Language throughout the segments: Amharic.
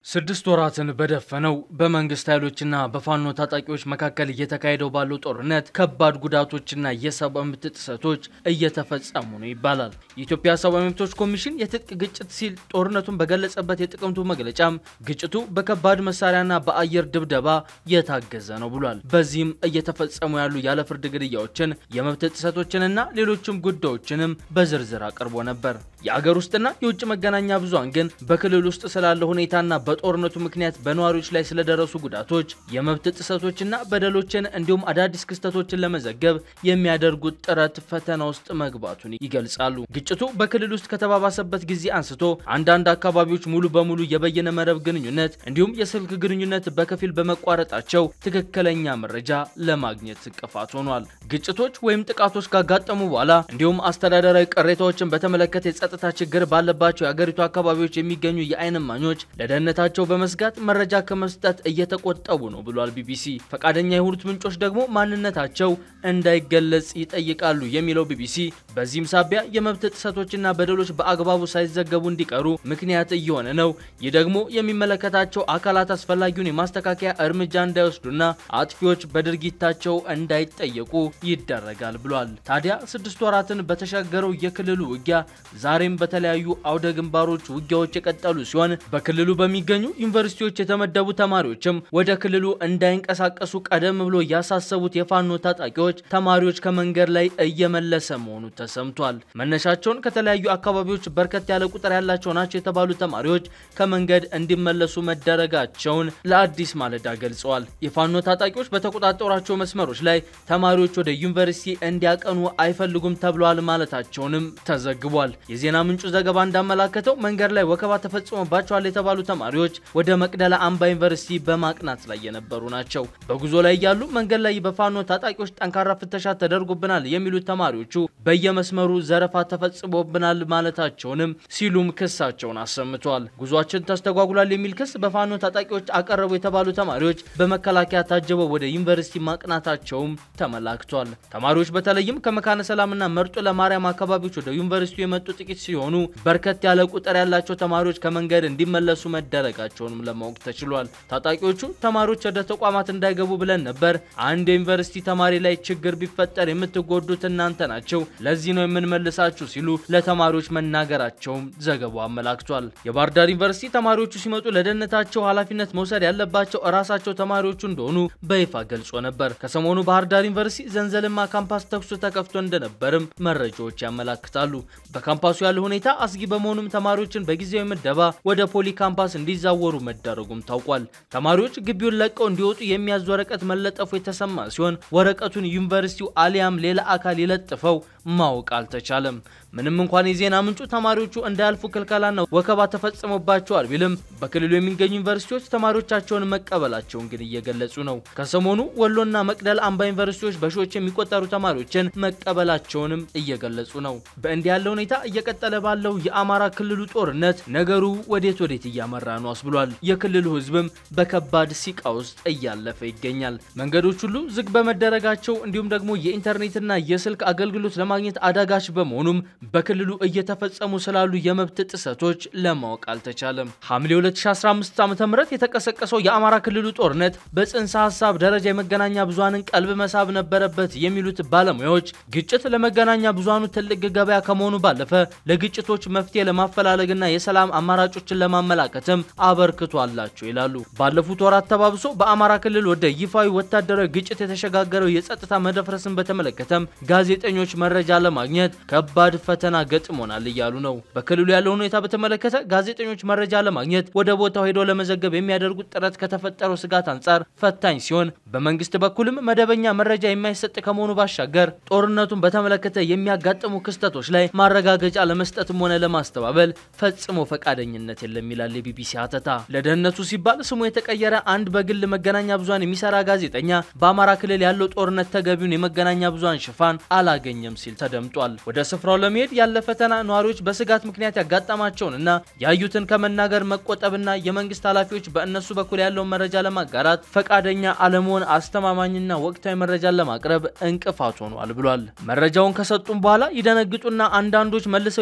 ስድስት ወራትን በደፈነው በመንግስት ኃይሎችና በፋኖ ታጣቂዎች መካከል እየተካሄደው ባለው ጦርነት ከባድ ጉዳቶችና የሰብአዊ መብት ጥሰቶች እየተፈጸሙ ነው ይባላል። የኢትዮጵያ ሰብአዊ መብቶች ኮሚሽን የትጥቅ ግጭት ሲል ጦርነቱን በገለጸበት የጥቅምቱ መግለጫም ግጭቱ በከባድ መሳሪያና በአየር ድብደባ የታገዘ ነው ብሏል። በዚህም እየተፈጸሙ ያሉ ያለ ፍርድ ግድያዎችን፣ የመብት ጥሰቶችንና ሌሎችም ጉዳዮችንም በዝርዝር አቅርቦ ነበር። የአገር ውስጥና የውጭ መገናኛ ብዙሃን ግን በክልል ውስጥ ስላለው ሁኔታና በጦርነቱ ምክንያት በነዋሪዎች ላይ ስለደረሱ ጉዳቶች፣ የመብት ጥሰቶችና በደሎችን እንዲሁም አዳዲስ ክስተቶችን ለመዘገብ የሚያደርጉት ጥረት ፈተና ውስጥ መግባቱን ይገልጻሉ። ግጭቱ በክልል ውስጥ ከተባባሰበት ጊዜ አንስቶ አንዳንድ አካባቢዎች ሙሉ በሙሉ የበየነ መረብ ግንኙነት እንዲሁም የስልክ ግንኙነት በከፊል በመቋረጣቸው ትክክለኛ መረጃ ለማግኘት እንቅፋት ሆኗል። ግጭቶች ወይም ጥቃቶች ካጋጠሙ በኋላ እንዲሁም አስተዳደራዊ ቅሬታዎችን በተመለከተ የጸጥታ ችግር ባለባቸው የአገሪቱ አካባቢዎች የሚገኙ የዓይን እማኞች ለደህንነታቸው በመስጋት መረጃ ከመስጠት እየተቆጠቡ ነው ብሏል ቢቢሲ። ፈቃደኛ የሆኑት ምንጮች ደግሞ ማንነታቸው እንዳይገለጽ ይጠይቃሉ የሚለው ቢቢሲ በዚህም ሳቢያ የመብት ጥሰቶችና በደሎች በአግባቡ ሳይዘገቡ እንዲቀሩ ምክንያት እየሆነ ነው። ይህ ደግሞ የሚመለከታቸው አካላት አስፈላጊውን የማስተካከያ እርምጃ እንዳይወስዱና አጥፊዎች በድርጊታቸው እንዳይጠየቁ ይደረጋል ብሏል። ታዲያ ስድስት ወራትን በተሻገረው የክልሉ ውጊያ ዛሬም በተለያዩ አውደ ግንባሮች ውጊያዎች የቀጠሉ ሲሆን በክልሉ በሚገኙ ዩኒቨርሲቲዎች የተመደቡ ተማሪዎችም ወደ ክልሉ እንዳይንቀሳቀሱ ቀደም ብሎ ያሳሰቡት የፋኖ ታጣቂዎች ተማሪዎች ከመንገድ ላይ እየመለሰ መሆኑ ተሰምቷል። መነሻቸውን ከተለያዩ አካባቢዎች በርከት ያለ ቁጥር ያላቸው ናቸው የተባሉ ተማሪዎች ከመንገድ እንዲመለሱ መደረጋቸውን ለአዲስ ማለዳ ገልጸዋል። የፋኖ ታጣቂዎች በተቆጣጠሯቸው መስመሮች ላይ ተማሪዎች ወደ ዩኒቨርሲቲ እንዲያቀኑ አይፈልጉም ተብሏል ማለታቸውንም ተዘግቧል። የዜና ምንጩ ዘገባ እንዳመላከተው መንገድ ላይ ወከባ ተፈጽሞባቸዋል የተባሉ ተማሪዎች ወደ መቅደላ አምባ ዩኒቨርሲቲ በማቅናት ላይ የነበሩ ናቸው። በጉዞ ላይ ያሉ መንገድ ላይ በፋኖ ታጣቂዎች ጠንካራ ፍተሻ ተደርጎብናል የሚሉት ተማሪዎቹ በየመስመሩ ዘረፋ ተፈጽሞብናል ማለታቸውንም ሲሉም ክሳቸውን አሰምተዋል። ጉዟችን ተስተጓጉሏል የሚል ክስ በፋኖ ታጣቂዎች አቀረቡ የተባሉ ተማሪዎች በመከላከያ ታጅበው ወደ ዩኒቨርሲቲ ማቅናታቸውም ተመላክቷል። ተማሪዎች በተለይም ከመካነ ሰላምና መርጦ ለማርያም አካባቢዎች ወደ ዩኒቨርሲቲ የመጡ ጥቂት ሲሆኑ በርከት ያለ ቁጥር ያላቸው ተማሪዎች ከመንገድ እንዲመለሱ መደረጋቸውንም ለማወቅ ተችሏል። ታጣቂዎቹ ተማሪዎች ወደ ተቋማት እንዳይገቡ ብለን ነበር። አንድ የዩኒቨርሲቲ ተማሪ ላይ ችግር ቢፈጠር የምትጎዱት እናንተ ናቸው፣ ለዚህ ነው የምንመልሳችሁ ሲሉ ለተማሪዎች መናገራቸውም ዘገባው አመላክቷል። የባህር ዳር ዩኒቨርሲቲ ተማሪዎቹ ሲመጡ ለደህንነታቸው ኃላፊነት መውሰድ ያለባቸው እራሳቸው ተማሪዎቹ እንደሆኑ በይፋ ገልጾ ነበር። ከሰሞኑ ባህር ዳር ዩኒቨርሲቲ ዘንዘልማ ካምፓስ ተኩሱ ተከፍቶ እንደነበርም መረጃዎች ያመላክታሉ። በካምፓሱ ያለው ሁኔታ አስጊ በመሆኑም ተማሪዎችን በጊዜያዊ ምደባ ወደ ፖሊ ካምፓስ እንዲዛወሩ መደረጉም ታውቋል። ተማሪዎች ግቢውን ለቀው እንዲወጡ የሚያዝ ወረቀት መለጠፉ የተሰማ ሲሆን ወረቀቱን ዩኒቨርሲቲው አሊያም ሌላ አካል የለጥፈው ማወቅ አልተቻለም። ምንም እንኳን የዜና ምንጩ ተማሪዎቹ እንዳያልፉ ክልከላና ወከባ ተፈጽሞባቸዋል ቢልም በክልሉ የሚገኙ ዩኒቨርሲቲዎች ተማሪዎቻቸውን መቀበላቸውን ግን እየገለጹ ነው። ከሰሞኑ ወሎና መቅደል አምባ ዩኒቨርሲቲዎች በሺዎች የሚቆጠሩ ተማሪዎችን መቀበላቸውንም እየገለጹ ነው። በእንዲህ ያለ ሁኔታ እየቀጠለ ባለው የአማራ ክልሉ ጦርነት ነገሩ ወዴት ወዴት እያመራ ነው አስብሏል። የክልሉ ሕዝብም በከባድ ሲቃ ውስጥ እያለፈ ይገኛል። መንገዶች ሁሉ ዝግ በመደረጋቸው እንዲሁም ደግሞ የኢንተርኔትና የስልክ አገልግሎት ለማግኘት አዳጋች በመሆኑም በክልሉ እየተፈጸሙ ስላሉ የመብት ጥሰቶች ለማወቅ አልተቻለም። ሐምሌ 2015 ዓ.ም የተቀሰቀሰው የአማራ ክልሉ ጦርነት በጽንሰ ሀሳብ ደረጃ የመገናኛ ብዙሃንን ቀልብ መሳብ ነበረበት የሚሉት ባለሙያዎች ግጭት ለመገናኛ ብዙሃኑ ትልቅ ገበያ ከመሆኑ ባለፈ ለግጭቶች መፍትሄ ለማፈላለግና የሰላም አማራጮችን ለማመላከትም አበርክቶ አላቸው ይላሉ። ባለፉት ወራት ተባብሶ በአማራ ክልል ወደ ይፋዊ ወታደራዊ ግጭት የተሸጋገረው የጸጥታ መደፍረስን በተመለከተም ጋዜጠኞች መረጃ ለማግኘት ከባድ ፈተና ገጥሞናል እያሉ ነው። በክልሉ ያለው ሁኔታ በተመለከተ ጋዜጠኞች መረጃ ለማግኘት ወደ ቦታው ሄደው ለመዘገብ የሚያደርጉት ጥረት ከተፈጠረው ስጋት አንጻር ፈታኝ ሲሆን፣ በመንግስት በኩልም መደበኛ መረጃ የማይሰጥ ከመሆኑ ባሻገር ጦርነቱን በተመለከተ የሚያጋጥሙ ክስተቶች ላይ ማረጋገጫ ለመስጠትም ሆነ ለማስተባበል ፈጽሞ ፈቃደኝነት የለም ይላል የቢቢሲ ሀተታ። ለደህንነቱ ሲባል ስሙ የተቀየረ አንድ በግል መገናኛ ብዙሃን የሚሰራ ጋዜጠኛ በአማራ ክልል ያለው ጦርነት ተገቢውን የመገናኛ ብዙሃን ሽፋን አላገኘም ሲል ተደምጧል። ወደ ስፍራው ለመሄድ ያለ ፈተና ነዋሪዎች በስጋት ምክንያት ያጋጠማቸውንና ያዩትን ከመናገር መቆጠብና የመንግስት ኃላፊዎች በእነሱ በኩል ያለውን መረጃ ለማጋራት ፈቃደኛ አለመሆን አስተማማኝና ወቅታዊ መረጃን ለማቅረብ እንቅፋት ሆኗል ብሏል። መረጃውን ከሰጡም በኋላ ይደነግጡና አንዳንዶች መልሰው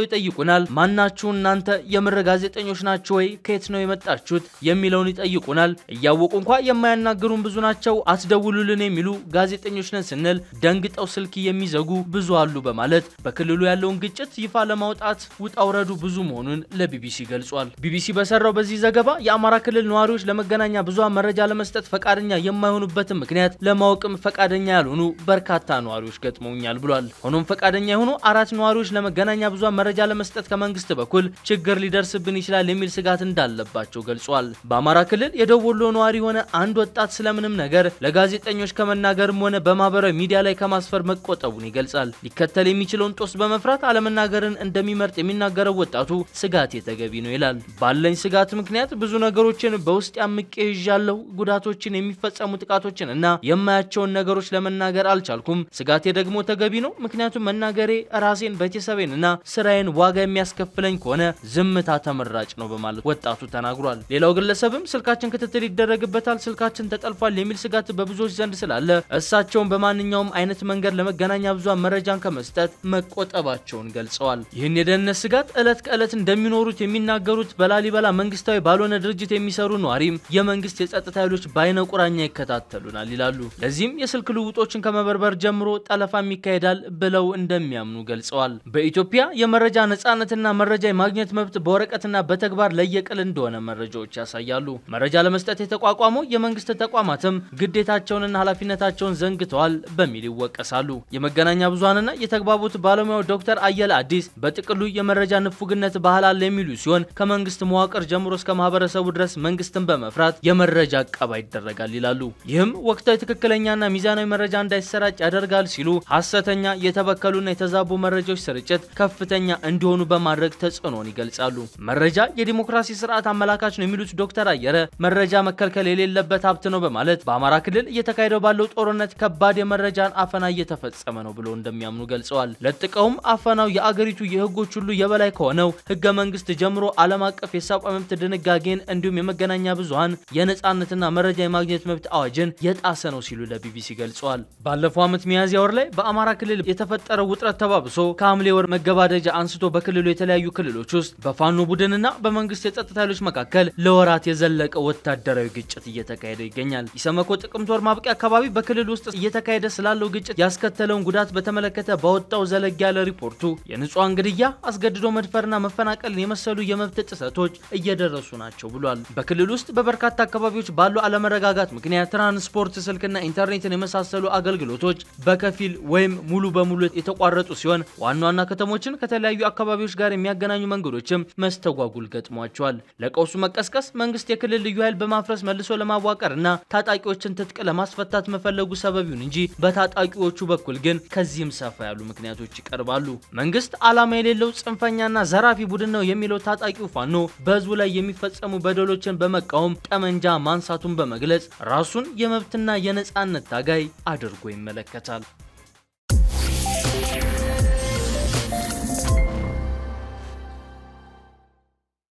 መጥተው ይጠይቁናል። ማናችሁ እናንተ የምር ጋዜጠኞች ናችሁ ወይ? ከየት ነው የመጣችሁት? የሚለውን ይጠይቁናል። እያወቁ እንኳ የማያናግሩን ብዙ ናቸው። አትደውሉልን የሚሉ ጋዜጠኞች ነን ስንል ደንግጠው ስልክ የሚዘጉ ብዙ አሉ በማለት በክልሉ ያለውን ግጭት ይፋ ለማውጣት ውጣ ውረዱ ብዙ መሆኑን ለቢቢሲ ገልጿል። ቢቢሲ በሰራው በዚህ ዘገባ የአማራ ክልል ነዋሪዎች ለመገናኛ ብዙሃን መረጃ ለመስጠት ፈቃደኛ የማይሆኑበትን ምክንያት ለማወቅም ፈቃደኛ ያልሆኑ በርካታ ነዋሪዎች ገጥመውኛል ብሏል። ሆኖም ፈቃደኛ የሆኑ አራት ነዋሪዎች ለመገናኛ ብዙሃን መረጃ ለመስጠት ከመንግስት በኩል ችግር ሊደርስብን ይችላል የሚል ስጋት እንዳለባቸው ገልጿል። በአማራ ክልል የደቡብ ወሎ ነዋሪ የሆነ አንድ ወጣት ስለምንም ነገር ለጋዜጠኞች ከመናገርም ሆነ በማህበራዊ ሚዲያ ላይ ከማስፈር መቆጠቡን ይገልጻል። ሊከተል የሚችለውን ጦስ በመፍራት አለመናገርን እንደሚመርጥ የሚናገረው ወጣቱ ስጋት የተገቢ ነው ይላል። ባለኝ ስጋት ምክንያት ብዙ ነገሮችን በውስጥ ያምቄ ይዣለሁ። ጉዳቶችን፣ የሚፈጸሙ ጥቃቶችን እና የማያቸውን ነገሮች ለመናገር አልቻልኩም። ስጋቴ ደግሞ ተገቢ ነው። ምክንያቱም መናገሬ ራሴን፣ ቤተሰቤን እና ስራዬን ዋጋ የሚያስከፍለኝ ከሆነ ዝምታ ተመራጭ ነው በማለት ወጣቱ ተናግሯል። ሌላው ግለሰብም ስልካችን ክትትል ይደረግበታል፣ ስልካችን ተጠልፏል የሚል ስጋት በብዙዎች ዘንድ ስላለ እሳቸውን በማንኛውም አይነት መንገድ ለመገናኛ ብዙሃን መረጃን ከመስጠት መቆጠባቸውን ገልጸዋል። ይህን የደህንነት ስጋት ዕለት ከዕለት እንደሚኖሩት የሚናገሩት በላሊበላ መንግስታዊ ባልሆነ ድርጅት የሚሰሩ ነዋሪም የመንግስት የጸጥታ ኃይሎች በአይነ ቁራኛ ይከታተሉናል ይላሉ። ለዚህም የስልክ ልውጦችን ከመበርበር ጀምሮ ጠለፋም ይካሄዳል ብለው እንደሚያምኑ ገልጸዋል። በኢትዮጵያ የመረጃ ነጻነትና መረጃ የማግኘት መብት በወረቀትና በተግባር ለየቅል እንደሆነ መረጃዎች ያሳያሉ። መረጃ ለመስጠት የተቋቋመው የመንግስት ተቋማትም ግዴታቸውንና ኃላፊነታቸውን ዘንግተዋል በሚል ይወቀሳሉ። የመገናኛ ብዙሃንና የተግባቦት ባለሙያው ዶክተር አየለ አዲስ በጥቅሉ የመረጃ ንፉግነት ባህል አለ የሚሉ ሲሆን ከመንግስት መዋቅር ጀምሮ እስከ ማህበረሰቡ ድረስ መንግስትን በመፍራት የመረጃ አቀባ ይደረጋል ይላሉ። ይህም ወቅታዊ ትክክለኛና ሚዛናዊ መረጃ እንዳይሰራጭ ያደርጋል ሲሉ ሀሰተኛ የተበከሉና የተዛቡ መረጃዎች ስርጭት ከፍተኛ እንዲሆኑ በማድረግ ተጽዕኖን ይገልጻሉ። መረጃ የዲሞክራሲ ስርዓት አመላካች ነው የሚሉት ዶክተር አየረ መረጃ መከልከል የሌለበት ሀብት ነው በማለት በአማራ ክልል እየተካሄደው ባለው ጦርነት ከባድ የመረጃን አፈና እየተፈጸመ ነው ብሎ እንደሚያምኑ ገልጸዋል። ለጥቀውም አፈናው የአገሪቱ የህጎች ሁሉ የበላይ ከሆነው ህገ መንግስት ጀምሮ ዓለም አቀፍ የሰብአዊ መብት ድንጋጌን እንዲሁም የመገናኛ ብዙሃን የነጻነትና መረጃ የማግኘት መብት አዋጅን የጣሰ ነው ሲሉ ለቢቢሲ ገልጸዋል። ባለፈው ዓመት ሚያዝያ ወር ላይ በአማራ ክልል የተፈጠረው ውጥረት ተባብሶ ከሐምሌ ወር መገባደጃ አንስቶ በክልሉ የተለያዩ ክልሎች ውስጥ በፋኖ ቡድንና በመንግስት የጸጥታ ኃይሎች መካከል ለወራት የዘለቀ ወታደራዊ ግጭት እየተካሄደ ይገኛል። ኢሰመኮ ጥቅምት ወር ማብቂያ አካባቢ በክልል ውስጥ እየተካሄደ ስላለው ግጭት ያስከተለውን ጉዳት በተመለከተ ባወጣው ዘለግ ያለ ሪፖርቱ የንጹሐን ግድያ፣ አስገድዶ መድፈርና መፈናቀልን የመሰሉ የመብት ጥሰቶች እየደረሱ ናቸው ብሏል። በክልል ውስጥ በበርካታ አካባቢዎች ባሉ አለመረጋጋት ምክንያት ትራንስፖርት፣ ስልክና ኢንተርኔትን የመሳሰሉ አገልግሎቶች በከፊል ወይም ሙሉ በሙሉ የተቋረጡ ሲሆን ዋና ዋና ከተሞችን ከተለያዩ አካባቢዎች ጋር የሚያገናኙ መንገዶችም መስተጓጉል ገጥሟቸዋል። ለቀውሱ መቀስቀስ መንግስት የክልል ልዩ ኃይል በማፍረስ መልሶ ለማዋቀር እና ታጣቂዎችን ትጥቅ ለማስፈታት መፈለጉ ሰበብ ይሁን እንጂ በታጣቂዎቹ በኩል ግን ከዚህም ሰፋ ያሉ ምክንያቶች ይቀርባሉ። መንግስት ዓላማ የሌለው ጽንፈኛና ዘራፊ ቡድን ነው የሚለው ታጣቂው ፋኖ በህዝቡ ላይ የሚፈጸሙ በደሎችን በመቃወም ጠመንጃ ማንሳቱን በመግለጽ ራሱን የመብትና የነጻነት ታጋይ አድርጎ ይመለከታል።